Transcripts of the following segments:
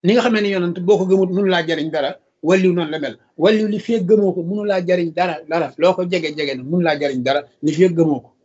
ni nga xamee ne yonent boo ko gëmut mënu laa jariñ dara walliw noonu la mel walliw li fee gëmoo ko mënu laa jariñ dara dara loo ko jege jege na mënu laa jariñ dara li fee gëmoo ko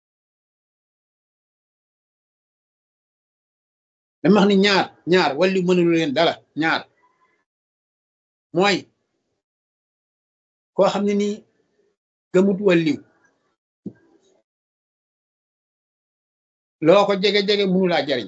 dama wax ni ñaar ñaar walliw mënulu leen dara ñaar mooy koo xam ne nii gëmut walliw loo ko jege-jege mënu laa jariñ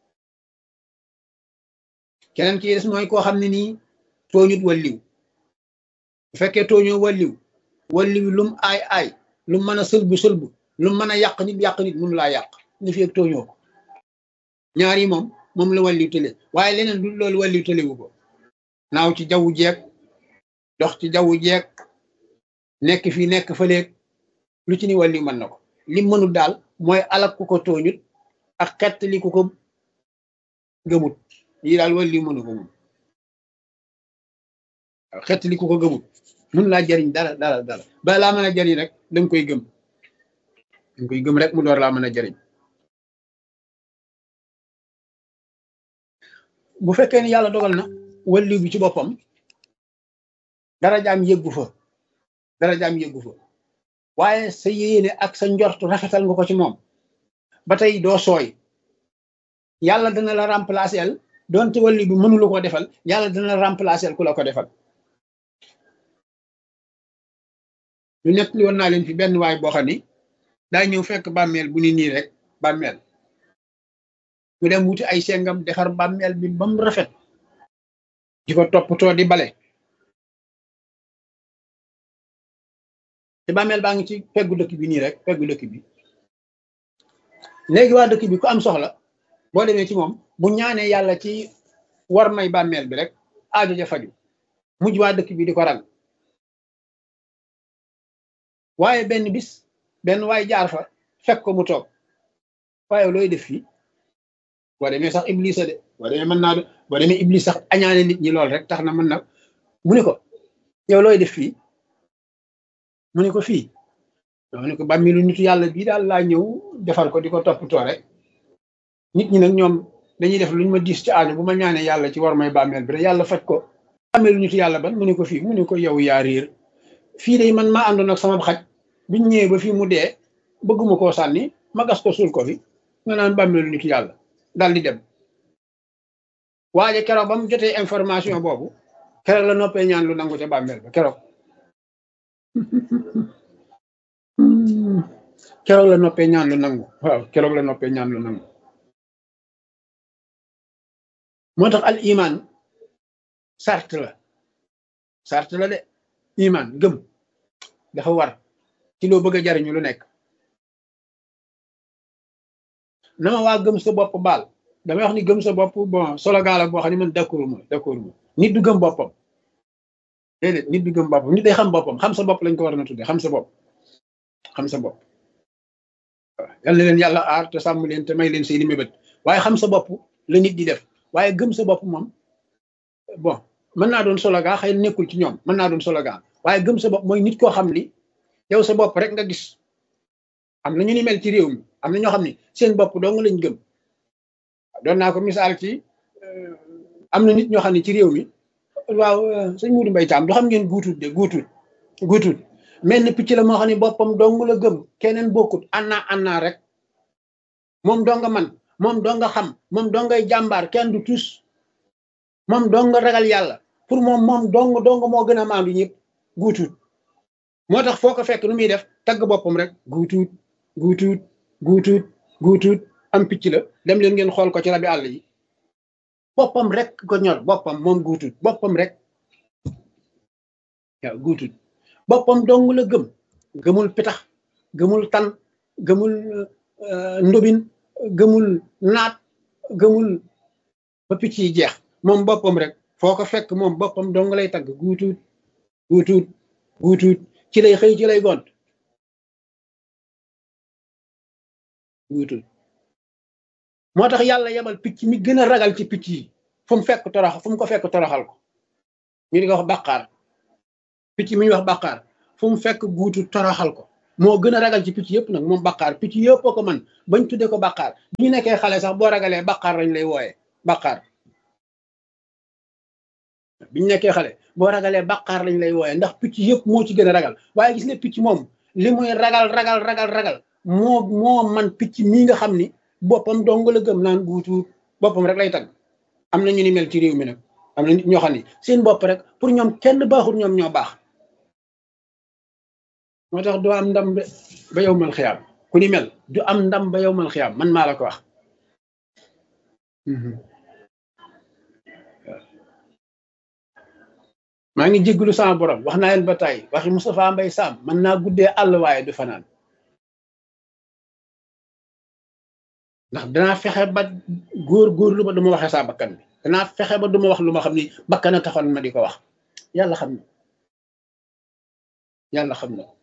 keneen ki des mooy koo xam ne nii tooñut walliw bu fekkee tooñoo walliw walliw lum aay aay lum mën a sëlbu sëlbu lum mën a yàq nit yàq nit mënu laa yàq ni fi ak tooñoo ko ñaar yi moom moom la walliw tële waaye leneen du loolu walliw tëlewu ko naaw ci jaww jeeg dox ci jaww jeeg nekk fii nekk fëleeg lu ci ni walliw mën na ko lim mënul daal mooy alak ku ko tooñut ak xett li ku ko gëmut lii daal walliw mënu ko moom xett li ku ko gëmut mun laa jariñ dara dara dara ba laa mën a jariñ rek danga koy gëm danga koy gëm rek mu door laa mën a jariñ bu fekkee ni yàlla dogal na walliw bi ci boppam dara jaam yëggu fa dara jaam yëggu fa waaye sa yéene ak sa njort rafetal nga ko ci moom ba tey doo sooy yàlla dana la remplacer doonte walli bi mënula ko defal yàlla dana la remplacer ku la ko defal lu nekk li woon naa leen fi benn waay boo xam ni daa ñëw fekk bàmmeel bu ni nii rek bàmmeel mu dem wuti ay sengam defar bàmmeel bi ba mu rafet di ko toppatoo di bale te bàmmeel baa ngi ci peggu dëkk bi nii rek peggu dëkk bi léegi waa dëkk bi ku am soxla boo demee ci moom bu ñaanee yàlla ci war may bàmmeel bi rek aajo ja faju mujj waa dëkk bi di ko rag waaye benn bis benn waay jaar fa fekk ko mu toog waaye looy def fii boo demee sax iblis a de boo demee mën naa boo demee iblis sax añaane nit ñi lool rek tax na mën na mu ne ko yow looy def fii mu ne ko fii mu ne ko bàmmilu nitu yàlla bii daal laa ñëw defal ko di ko toppatoo rek nit ñi nag ñoom dañuy def luñ ma diis ci aajo bu ma ñaanee yàlla ci war may bàmmeel bi rek yàlla faj ko bàmmeelu nitu yàlla ban mu ne ko fii mu ne ko yow yaa réer fii de man maa àndoon ak sama xaj biñ ñëwee ba fii mu dee bëgguma koo sànni ma gas ko suul ko fi nga naan bàmmeelu nitu yàlla daal di dem waaye keroog ba mu jotee information boobu keroog la noppee ñaan lu nangu ca bàmmeel ba keroog keroog la noppee ñaan lu nangu waaw keroog la noppee ñaan lu nangu moo tax al iman sart la sart la de iman gëm dafa war ci loo bëgg a jariñu lu nekk nama waa gëm sa bopp baal damay wax ni gëm sa bopp bon solo gaala boo xam ne man d'accord ma d'accord ma nit du gëm boppam déedéet nit du gëm boppam nit day xam boppam xam sa bopp lañ ko war na tudde xam sa bopp xam sa bopp waaw yal na leen yàlla aar te sàmm leen te may leen seeni mébét waaye xam sa bopp la nit di def waaye gëm sa bopp moom bon mën naa doon slogan xëy na nekkul ci ñoom mën naa doon slogan waaye gëm sa bopp mooy nit koo xam ni yow sa bopp rek nga gis am na ñu ni mel ci réew mi am na ñoo xam ni seen bopp dong lañ gëm doon naa ko misaal ci am na nit ñoo xam ne ci réew mi waaw sëñ Moudou Mbaye Thiam du xam ngeen guutut de guutut guutut mel ni picc la moo xam ne boppam dong la gëm keneen bokkut anna anna rek moom donga man moom donga xam moom dongay jàmbaar kenn du tus moom donga ragal yàlla pour moom moom dong dong moo gën a maandu ñëpp guutut moo tax foo ko fekk nu muy def tagg boppam rek guutut guutut guutut guutut am picc la dem leen ngeen xool ko ci rabi àll yi boppam rek ko ñor boppam moom guutut boppam rek waaw guutut boppam dong la gëm gëmul pitax gëmul tan gëmul ndobin gëmul naat gëmul ba picc yi jeex moom boppam rek foo ko fekk moom boppam dong lay tagg guutut guutut guutut ci lay xëy ci lay gont guutut moo tax yàlla yebal picc mi gën a ragal ci picc yi fu mu fekk torox fu mu ko fekk toroxal ko ñu di ko wax bàqaar picc mi ñu wax bàqaar fu mu fekk guutu toroxal ko moo gën a ragal ci picc yëpp nag moom bàqaar picc yëpp ko man bañ tuddee ko bàqaar bu ñu nekkee xale sax boo ragalee bàqaar lañ lay wooyee bàqaar biñu nekkee xale boo ragalee bàqaar lañ lay wooyee ndax picc yëpp moo ci gën a ragal waaye gis nga picc moom li muy ragal ragal ragal ragal moo moo man picc mii nga xam ni boppam dong la gëm naan guutuut boppam rek lay tagg am na ñu ni mel ci réew mi nag am na nit ñoo xam ni seen bopp rek pour ñoom kenn baaxul ñoom ñoo baax moo tax doo am ndam ba yow mal xiyaam ku ni mel du am ndam ba yow mal xiyaam man maa la ko wax maa ngi jégglu sama borom wax naa leen ba tey waxi Moustapha Mbay Sam mën naa guddee àll waaye du fanaan ndax danaa fexe ba góor góor lu ba duma waxee saa bakkan bi danaa fexe ba duma wax lu ma xam ni bakkan a taxoon ma di ko wax yàlla xam na yàlla xam na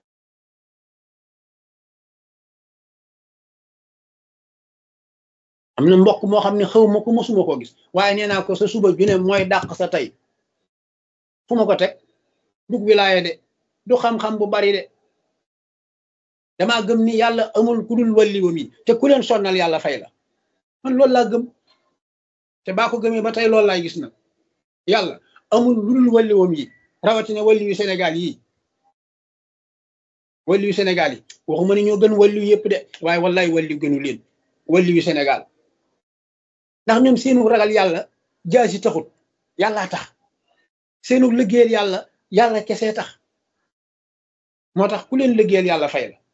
am na mbokk moo xam ne xaw ma ko mosuma koo gis waaye nee naa ko sa suba ju ne mooy dàq sa tey fu ma ko teg dug wilaaya de du xam-xam bu bari de damaa gëm ni yàlla amul ku dul walliwam yi te ku leen sonnal yàlla fay la man loolu laa gëm te baa ko gëmee ba tey loolu laay gis nag yàlla amul lu dul walliwam yi rawatina walliwu Sénégal yi walliwu Sénégal yi waxuma ni ñoo gën walliwu yëpp de waaye wallaay walliw gënu leen walliwu Sénégal ndax ñoom seenu ragal yàlla jaasi taxut yàllaa tax seenu liggéeyal yàlla yàlla kese tax moo tax ku leen liggéeyal yàlla fay la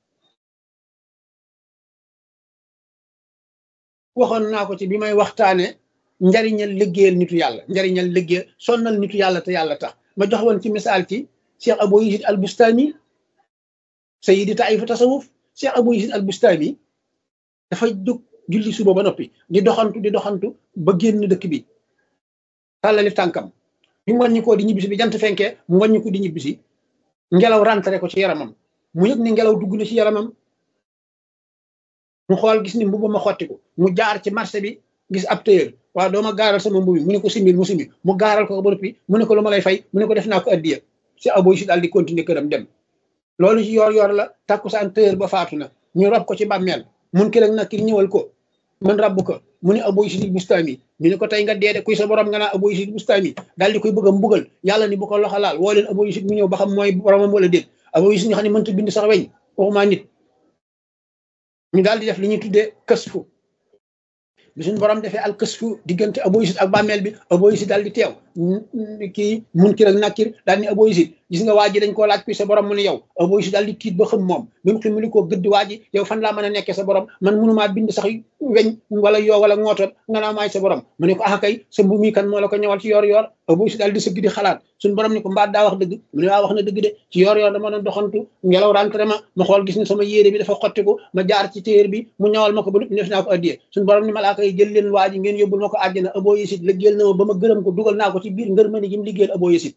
waxoon naa ko ci bi may waxtaane njariñal liggéeyal nitu yàlla njariñal liggéeyal sonnal nitu yàlla te yàlla tax ma jox woon ci misaal ci Cheikh Abou Yazid al Bustami sayidi taifa tasawuf Cheikh Abou Yazid al Bustami dafa jóg julli suba ba noppi di doxantu di doxantu ba génn dëkk bi tàllali tànkam bi mu wàññi ko di ñibbisi bi jant fenkee mu wàññi ko di ñibbisi ngelaw rentré ko ci yaramam mu yëg ni ngelaw dugg na ci yaramam mu xool gis ni mbubu ma xotti ko mu jaar ci marché bi gis ab téyër waaw dooma gaaral sama mbubi mu ne ko simbil mu simbil mu gaaral ko ba noppi mu ne ko lu ma lay fay mu ne ko def naa ko addiya si aboy si daal di continuer këram dem loolu ci yoor yoor la takkusaan téyër ba faatu na ñu rob ko ci bàmmeel mun ki rek nag ki ñëwal ko man rabbu ko mu ne aboy si bustami ñu ne ko tey nga dee de kuy sa borom nga naa aboy si bustami daal di koy bëgg a mbugal yàlla ni bu ko loxo laal woo leen aboy si mu ñëw ba xam mooy boromam wala déet aboy si nga xam ne mënta bind sax weñ waxuma nit ñu daal di def li ñuy tuddee kësfu bi suñu borom defee al kësfu diggante aboyisit ak bàmmeel bi aboyisit daal di teew kii munkir ak nakir daal ni aboyisit gis nga waa ji dañ koo laaj kuy sa borom mu ne yow aboyisit daal di tiit ba xam moom bi mu xam li koo gëdd waa ji yow fan laa mën a nekkee sa borom man mënumaa bind sax weñ wala yoo wala ngootoon nga naa maay sa borom mu ne ko ah kay sa mbu mi kan moo la ko ñëwal ci yoor yoor aboyisit daal di sëgg di xalaat suñu borom ni ko mbaat daa wax dëgg mu ne waa wax na dëgg de ci yoor yoor dama doon doxantu ngelaw rentré ma ma xool gis ni sama yére bi dafa xottiku ma jaar ci téer bi mu ñawal ma ko ba lépp def naa ko addiyee suñu borom ni malaaka yi jël leen waa ji ngeen yóbbul ma ko àjjana abo yesit liggéeyal na ma ba ma gërëm ko dugal naa ko ci biir ngër mëni gi mu liggéeyal abo yesit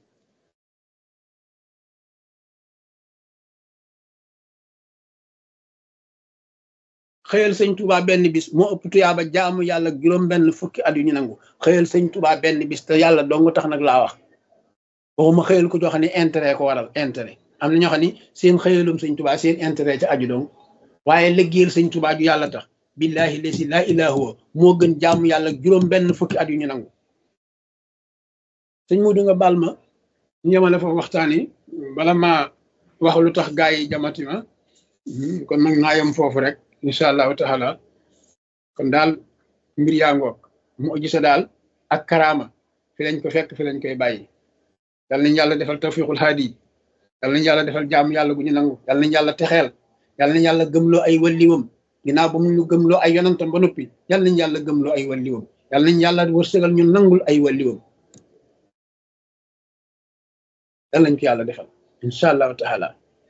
xëyal sëñ Touba benn bis moo ëpp tuyaaba jaamu yàlla juróom benn fukki at yu ñu nangu xëyal sëñ Touba benn bis te yàlla dong tax nag laa wax waxuma xëyal ko joo xam ne intérêt ko waral intérêt am na ñoo xam ne seen xëyalum sëñ Touba seen intérêt ca aju dong waaye liggéeyal sëñ Touba ju yàlla tax billahi lesi laa ilaa huwa moo gën jaamu yàlla juróom benn fukki at yu ñu nangu sëñ Mudu nga baal ma ñu yemale foofu waxtaan yi bala ma wax lu tax gaa yi jamati ma kon nag naa yem foofu rek incha allahu taala kon daal mbir yaa ngoog mu gisa daal ak karaama fi lañ ko fekk fi lañ koy bàyyi yal nañ yàlla defal tawfiqul haadi yal nañ yàlla defal jaamu yàlla gu ñu nangu yal nañ yàlla texeel yal nañ yàlla gëmloo ay walliwam ginnaaw ba mu ñu gëmloo ay yonantam ba noppi yal nañ yàlla gëmloo ay walliwam yal nañ yàlla wërsëgal ñu nangul ay walliwam yal nañ ko yàlla defal incha allahu taala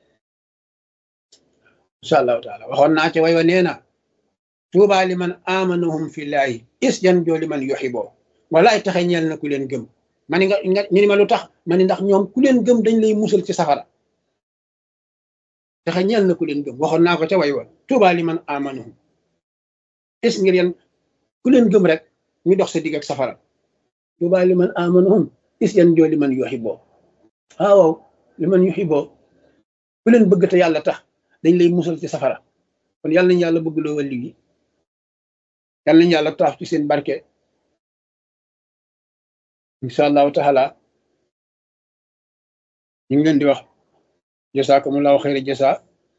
incha allahu taala waxoon naa ci way wa nee na tuuba li man amanahum fillahi is jan joo li man yuxiboo walaay taxe ñeel na ku leen gëm ma ni nga nga ñu ni ma lu tax ma ni ndax ñoom ku leen gëm dañ lay musal ci safara taxe ñeel na ku leen gëm waxoon naa ko ca way wa tuuba li man amanahum is ngir yan ku leen gëm rek ñu dox sa digg ak safara tuuba li man amanahum is yan joo li man yuxiboo waaw waaw li man yuxiboo ku leen bëgg te yàlla tax dañ lay musal ci safara kon yàlla nañ yàlla bëgg loo wàlli gi yàlla nañ yàlla taaf ci seen barke incha allahu taala ñu ngi leen di wax jasaakumullahu xayra jasa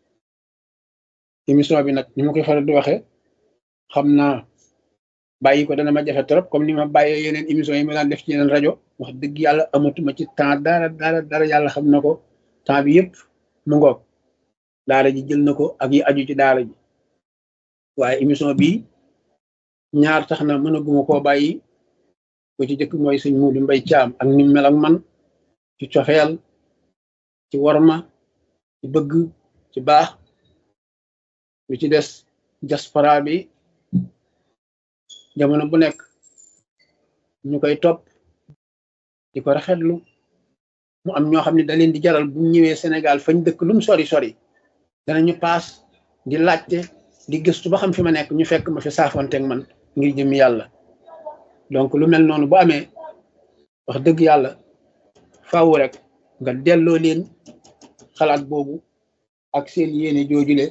émission bi nag ni ma koy faral di waxee xam naa bàyyi ko dana ma jafe trop comme ni ma bàyyee yeneen émission yi ma daan def ci yeneen rajo wax dëgg yàlla amatuma ci temps dara dara dara yàlla xam na ko temps bi yëpp mu ngoog daara ji jël na ko ak yi aju ci daara ji waaye émission bi ñaar tax na mënaguma koo bàyyi ko ci jëkk mooy sëñ Muudu Mbay Caam ak ni mel ak man ci cofeel ci worma ci bëgg ci baax lu ci des diaspora bi jamono bu nekk ñu koy topp di ko rafetlu mu am ñoo xam ne da leen di jaral bu ñëwee Sénégal fañ dëkk lum sori sori danañu paas di laajte di gëstu ba xam fi ma nekk ñu fekk ma fi saafonteeg man ngir jëm yàlla donc lu mel noonu bu amee wax dëgg yàlla faaw rek nga delloo leen xalaat boobu ak seen yéene joojule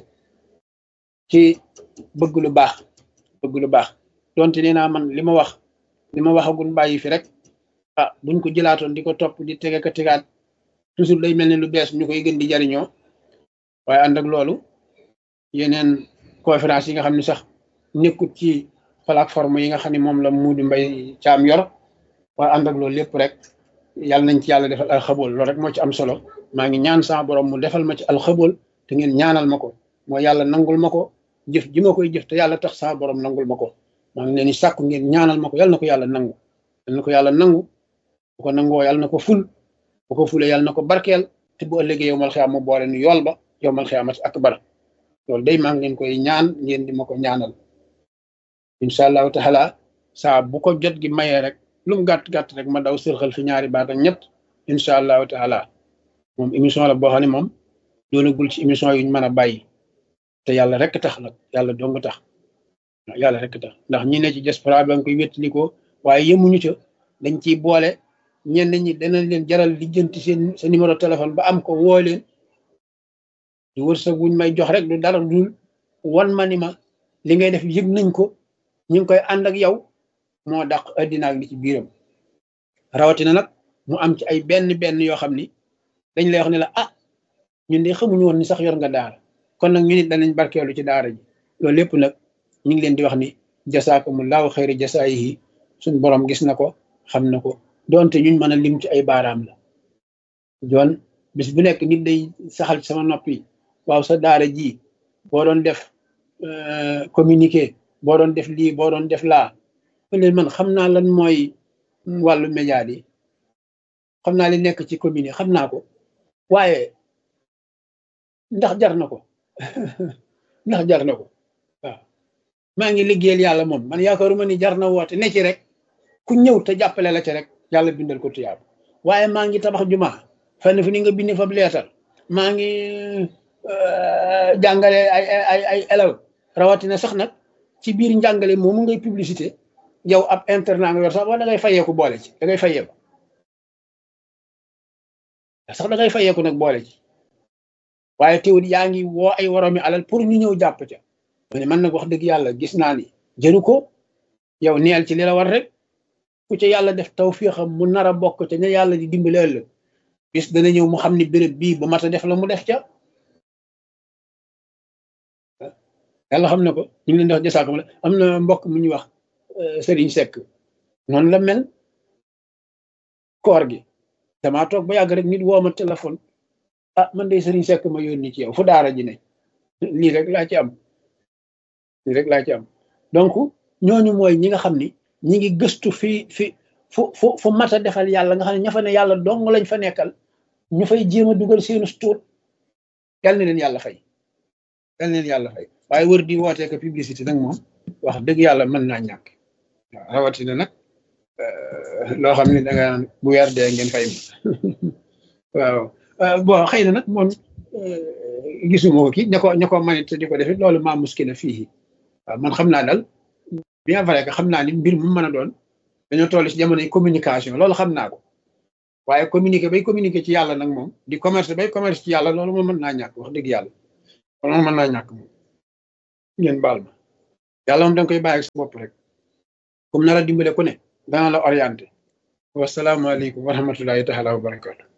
ci bëgg lu baax bëgg lu baax donte nee naa man li ma wax li ma waxagul bàyyi fi rek ah buñ ko jëlaatoon di ko topp di tege ka tegaat toujours day mel ne lu bees ñu koy gën di jariñoo waaye ànd ak loolu yeneen conférence yi nga xam ne sax nekkut ci plateforme yi nga xam ne moom la Muudu Mbay Caam yor waaye ànd ak loolu lépp rek yàlla nañ ci yàlla defal alxabool loolu rek moo ci am solo maa ngi ñaan sama borom mu defal ma ci alxabool te ngeen ñaanal ma ko mooy yàlla nangul ma ko jëf ji ma koy jëf te yàlla tax sama borom nangul ma ko maa ngi leen di sàkku ngeen ñaanal ma ko yàlla na ko yàlla nangu yàlla na ko yàlla nangu bu ko nangoo yàlla na ko ful bu ko fulee yàlla na ko barkeel te bu ëllëgee yow mal xiyaam mu boole nu yool ba yow mal xiyaamat akbar loolu day maa ngi leen koy ñaan ngeen di ma ko ñaanal incha allahu taala saa bu ko jot gi mayee rek lu mu gàtt gàtt rek ma daw sërxal fi ñaari baat ak ñett incha allahu taala moom émission la boo xam ne moom doonagul ci émission yuñ mën a bàyyi te yàlla rek tax nag yàlla dong tax yàlla rek tax ndax ñi ne ci diaspora ba nga koy wéttali ko waaye yemuñu ca dañ ciy boole ñenn ñi danañ leen jaral lijjanti seen sa numéro téléphone ba am ko woo leen du wërsëg wuñ may jox rek du dara dul wan ma ni ma li ngay def yëg nañ ko ñu ngi koy ànd ak yow moo dàq addina ak li ci biiram rawatina nag mu am ci ay benn benn yoo xam ni dañ lay wax ne la ah ñun de xamuñu woon ni sax yor nga daara kon nag ñu nit danañ barkeelu ci daara ji loolu lépp nag ñu ngi leen di wax ni jasaakumullahu xayri jasaayihi suñ borom gis na ko xam na ko donte ñuñ mën a lim ci ay baaraam la joon bis bu nekk nit day saxal ci sama nopp yi waaw sa daara ji boo doon def communiqué boo doon def lii boo doon def laa leen man xam naa lan mooy wàllu média yi xam naa li nekk ci commune yi xam naa ko waaye ndax jar na ko ndax jar na ko waaw maa ngi liggéeyal yàlla moom man yaakaaruma ni jar na woote ne ci rek ku ñëw te jàppale la ci rek yàlla bindal ko tuyaab waaye maa ngi tabax juma fenn fu ni nga bind fa leetar maa ngi jàngale ay ay ay élèves rawatina sax nag ci biir njàngale moomu ngay publicité yow ab internat nga yor sax wala da ngay fayeeku boole ci da ngay fayeeku sax da ngay fayeeku nag boole ci waaye teewul yaa ngi woo ay woromi alal pour ñu ñëw jàpp ca ma ne man nag wax dëgg yàlla gis naa ni jëru ko yow neel ci li la war rek ku ca yàlla def tawfiixam mu nar a bokk te ne yàlla di dimbali ëllëg bis dana ñëw mu xam ni béréb bii bu mat a def la mu def ca yàlla xam na ko ñu ngi leen di wax jasaakam la am na mbokk mu ñuy wax Serigne Seck noonu la mel koor gi damaa toog ba yàgg rek nit woo ma téléphone ah man de Serigne Seck ma yónni ci yow fu daara ji ne lii rek laa ci am lii rek laa ci am donc ñooñu mooy ñi nga xam ni ñi ngi gëstu fi fi fu fu fu mat a defal yàlla nga xam ne ña fa ne yàlla dong lañ fa nekkal ñu fay jéem a dugal seenu tuut yal na leen yàlla fay yal na leen yàlla fay waaye wër di wootee ko publicité nag moom wax dëgg yàlla mën naa ñàkk waaw rawatina nag loo xam ne da nga bu weer dee ngeen fay waaw bon xëy na nag moom gisuma ko kii ña ko ña ko manit di ko defit loolu maa muskina fii waaw man xam naa daal bien vrai que xam naa ni mbir mu mën a doon dañoo toll ci jamonoy communication loolu xam naa ko waaye communiquer bay communiquer ci yàlla nag moom di commerce bay commerce ci yàlla loolu moom mën naa ñàkk wax dëgg yàlla loolu mën naa ñàkk moom ngeen baal ma yàlla moom da nga koy bàyyi ak sa bopp rek comme nar a dimbale ku ne dana la orienté wasalaamualeykum wa rahmatullahi taala wa barakatu